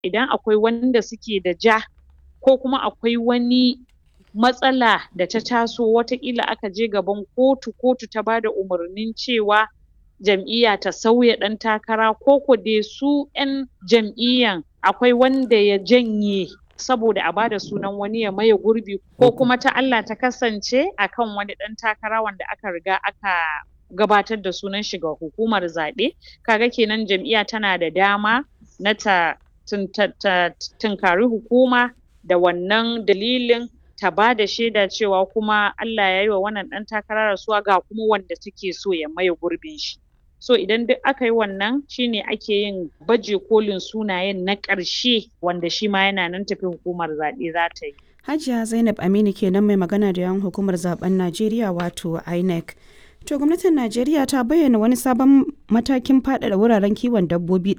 idan akwai wanda suke da ja ko kuma akwai wani matsala da ta taso wataƙila aka je gaban kotu, kotu ta bada umarnin cewa jam'iyya ta sauya ɗan takara ko ko dai su ƴan jam'iyyan akwai wanda ya janye saboda a bada sunan wani ya maye gurbi ko kuma ta Allah ta kasance akan wani ɗan takara wanda aka riga aka gabatar da sunan shi ga hukumar zaɓe kaga kenan jam'iyya tana da dama na ta tunkari hukuma da wannan dalilin ta bada shaida cewa kuma Allah yayi wa wannan ɗan takara rasuwa ga kuma wanda take so ya maye gurbin shi so idan duk aka yi wannan shine ake yin baje kolin sunayen na ƙarshe wanda shima yana nan tafe hukumar zaɓe zata yi Hajiya Zainab Aminu kenan mai magana da yawan hukumar zaben Najeriya wato INEC. To gwamnatin Najeriya ta bayyana wani sabon matakin faɗaɗa wuraren kiwon dabbobi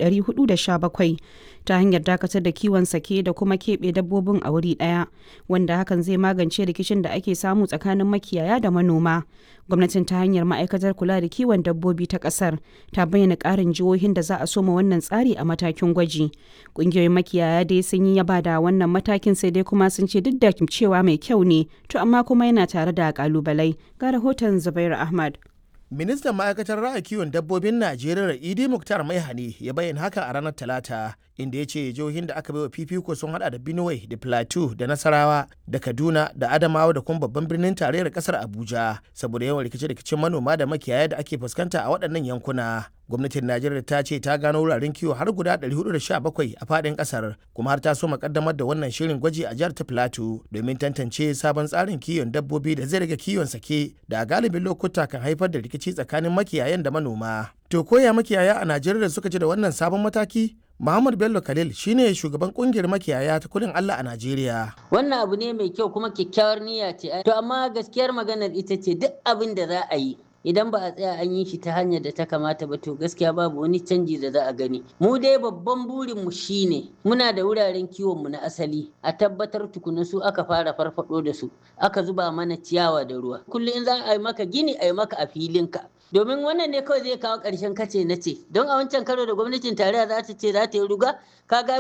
417 ta hanyar dakatar da kiwon sake da kuma keɓe dabbobin a wuri ɗaya wanda hakan zai magance rikicin da ake samu tsakanin makiyaya da manoma. Gwamnatin ta hanyar ma'aikatar kula da kiwon dabbobi ta ƙasar ta bayyana ƙarin jihohin da za a soma wannan tsari a matakin gwaji. Ƙungiyoyin makiyaya dai sun yi yaba da wannan matakin sai dai kuma sun ce duk da cewa mai kyau ne to amma kuma yana tare da ƙalubalai. Ga rahoton Zubairu Ahmad. ministan ma'aikatar ra'ayi kiwon dabbobin najeriya idi muktar maihani ya bayyana haka a ranar talata inda ya ce jihohin da aka baiwa fifiko sun hada da benue da plateau da nasarawa da kaduna da adamawa da kuma babban birnin tarayyar kasar abuja saboda yawan rikice-rikicen manoma da makiyaya da ake fuskanta a waɗannan yankuna gwamnatin najeriya ta ce ta gano wuraren kiwo har guda 417 a faɗin ƙasar kuma har ta so makaddamar da wannan shirin gwaji a jihar ta plateau domin tantance sabon tsarin kiwon dabbobi da zai rage kiwon sake da a galibin lokuta kan haifar da rikici tsakanin makiyayan da manoma to koya makiyaya a najeriya suka ji da wannan sabon mataki Muhammad Bello Khalil shine shugaban kungiyar makiyaya ta kudin Allah a Najeriya. Wannan abu ne mai kyau kuma kyakkyawar niyya ce. To amma gaskiyar maganar ita ce duk abin da za a yi idan ba a tsaya an yi shi ta hanyar da ta kamata ba to gaskiya babu wani canji da za a gani mu dai babban burin mu shine muna da wuraren kiwon mu na asali a tabbatar tukuna su aka fara farfado da su aka zuba mana ciyawa da ruwa kullum in za a yi maka gini a yi maka a filinka domin wannan ne kawai zai kawo ƙarshen kace na ce don a wancan karo da gwamnatin tarayya za ta ce za ta yi ruga kaga